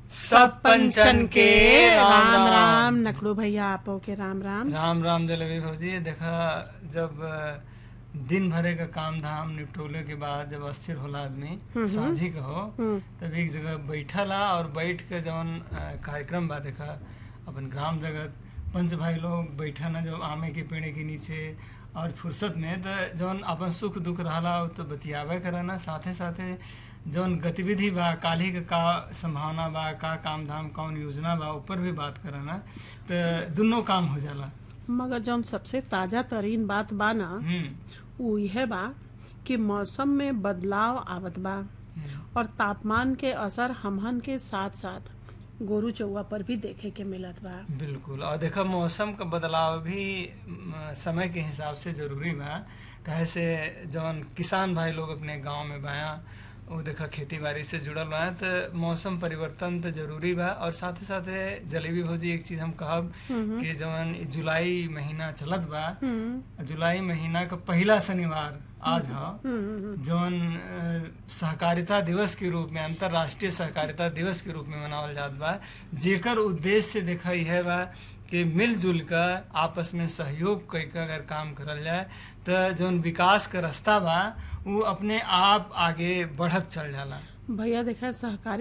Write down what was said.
सब पंचन के राम राम राम राम नकलू भैया आपो के राम राम राम राम जलेबी भौजी देखा जब अ, दिन भरे का काम धाम निपटोले के बाद जब अस्थिर होला आदमी साझी का हो हम्म। तब एक जगह बैठला और बैठ के जवन अ, कार्यक्रम बा देखा अपन ग्राम जगत पंच भाई लोग बैठा ना जब आमे के पेड़ के नीचे और फुर्सत में तो जवन अपन सुख दुख रहला उ तो बतियावे करना साथे साथे जवन गतिविधि बा काल्हि के का संभावना बा का काम धाम कौन योजना बा ऊपर भी बात करना तो दुनों काम हो जाला मगर जौन सबसे ताजा तरीन बात बा ना हम्म उ यह बा कि मौसम में बदलाव आवत बा हम्म। और तापमान के असर हमहन के साथ साथ गोरू चौवा पर भी देखे के मिलत बा बिल्कुल और देखो मौसम का बदलाव भी म, समय के हिसाब से जरूरी बा कहे से जवन किसान भाई लोग अपने गांव में बाया वो देखा खेती बाड़ी से जुड़ल बा तो मौसम परिवर्तन तो जरूरी बा और साथे साथे जलेबी भौजी एक चीज हम कहब कि जवन ई जुलाई महीना चलत बा हम्म जुलाई महीना का पहला शनिवार आज ह हम्म जौन अ, सहकारिता दिवस के रूप में अंतर्राष्ट्रीय सहकारिता दिवस के रूप में मनावल जात बा जेकर उद्देश्य से देखा यह बा कि मिलजुल कर आपस में सहयोग कई के अगर काम करल जाए तो जौन विकास का रास्ता बा वो अपने आप आगे बढ़त चल जाला भैया देखा सहकारी